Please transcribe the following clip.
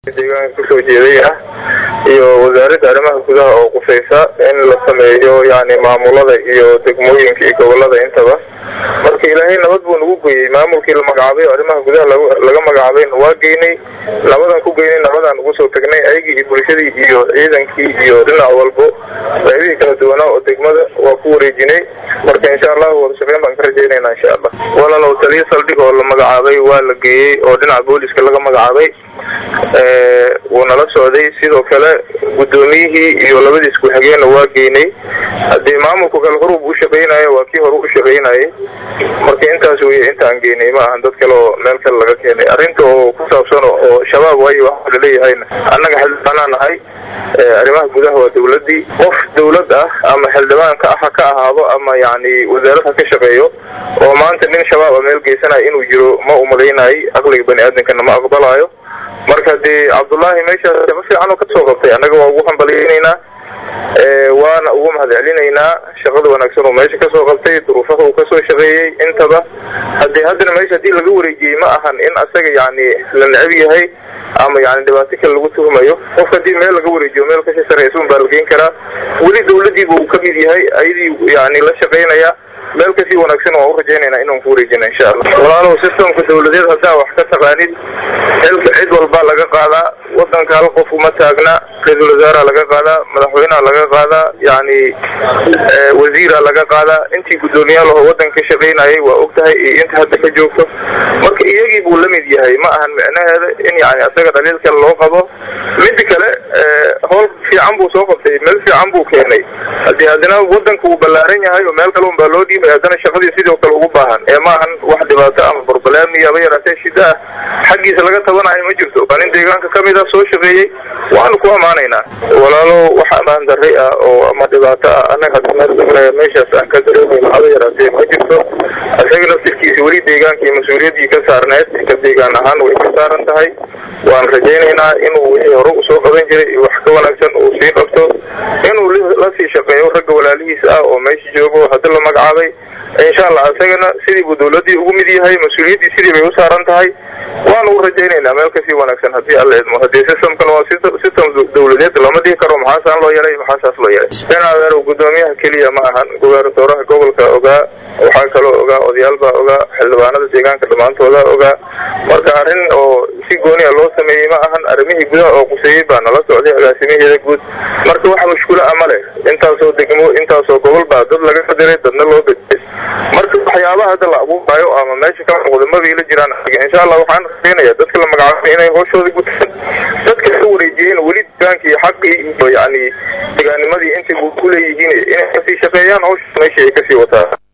deegaanka kasoo jeeday ah iyo wasaaradda arrimaha gudaha oo qusaysa in la sameeyo yani maamulada iyo degmooyinka iyo gobolada intaba marka ilaahay nabad buu nagu geeyey maamulkii la magacaabay oo arrimaha gudaha laga magacaabayna waa geynay nabadaan ku geynay nabadaan ugu soo tagnay ayagii iyo bulshadii iyo ciidankii iyo dhinac walbo qaybihii kala duwanaa oo degmada waa ku wareejinay marka insha allahu wada shaqeyn baan ka rajaynayna insha allah walaalow taliya saldhig oo la magacaabay waa la geeyey oo dhinaca booliska laga magacaabay wuu nala socday sidoo kale guddoomiyihii iyo labadiis ku-xigeenna waa geynay haddii maamulku kale horub u shaqaynayo waa kii hore u shaqaynayay marka intaas weye intaan geynay ma ahan dad kale oo meel kale laga keenay arrinta oo ku saabsan oo shabaab waayo waxa laleeyahayna annaga xildhibaanaa nahay arrimaha gudaha waa dawladdii qof dawlad ah ama xildhibaanka ah ha ka ahaado ama yacni wasaarad ha ka shaqeeyo oo maanta nin shabaab a meel geysanaya inuu jiro ma umalaynay aqliga bani aadamkana ma aqbalaayo marka dee cabdullaahi meeshaas shaqo fiican oo kasoo qabtay annaga waa ugu hambalyaynaynaa waana ugu mahad celinaynaa shaqada wanaagsan oo meesha kasoo qabtay duruufaha uu kasoo shaqeeyey intaba hadii haddana meesha hadii laga wareejiyey ma ahan in asaga yani la necab yahay ama yani dhibaato kale lagu tuhmayo qof hadii meel laga wareejiyo meel kasii sareysa un baa la geen karaa weli dawladiiba uu kamid yahay ayadii yani la shaqaynaya meel kasii wanaagsan waan u rajaynayna inaan ku wareejina insha allah walaalow sistamka dawladeed haddaa wax ka taqaanid xilka cid walbaa laga qaadaa wadanka hal qof uma taagna ra-iisul wasaara laga qaadaa madaxweyneha laga qaadaa yani wasiira laga qaadaa intii guddoomiyaal oo wadanka ka shaqaynayay waa og tahay iyo inta hadda ka joogto marka iyagii buu la mid yahay ma ahan micnaheeda in yani asaga dhaliil kale loo qabo mida kale howl fiican buu soo qabtay meel fiican buu keenay hadii haddana wadanka uu ballaaran yahay oo meel kale un baa loo dhiibay haddana shaqadii sidoo kale ugu baahan ee ma ahan wax dhibaato ama barbalaami aba yaraatee shida ah xaggiisa laga tabanayo ma jirto waa nin deegaanka kamid ah soo shaqeeyey waanu ku amaanaynaa walaalow wax amaan darri ah oo ama dhibaato ah annaga hadda meeshaas aan ka dareemayno haba yaraatee ma jirto isaga naftirkiisa weli deegaanka iyo mas-uuliyaddii ka saarneed ka deegaan ahaan way ka saaran tahay waan rajaynaynaa inuu wixii hore usoo qaban jiray wax ka wanaagsan uu sii qabto inuu lasii shaqeeyo ragga walaalihiis ah oo meesha joogo hadda la magacaabay insha allah isagana sidii buu dawladdii ugu mid yahay mas-uuliyaddii sidii bay u saaran tahay waanu u rajaynaynaa meel kasii wanaagsan haddii alla idmo haddii systemkan waa system dawladeed lama dhihi karo maxaasaan loo yeelay maxaasaas loo yeelay senadeer guddoomiyaha keliya ma ahan gobernatooraha gobolka ogaa waxaa kaloo ogaa odayaal baa ogaa xildhibaanada deegaanka dhammaantooda ogaa marka arrin oo si gooniya loo sameeyey ma ahan arrimihii gudaha oo quseeyey baa nala socday agaasimaheeda guud marka wax mushkula ama leh intaasoo degmo intaasoo gobol baa dad laga qadiray dadna loo bediyay marka waxyaabaha hadda la abuurayo ama meesha ka muuqda mabay la jiraan insha allah waxaan rajaynaya dadka la magacaabay inay hooshooda gutaan dadka ka wareejiyeen weli deegaanka iyo xaqii iyo yani deegaanimadii intay ku leeyihiin inay kasii shaqeeyaan hawsha meesha ay kasii wataa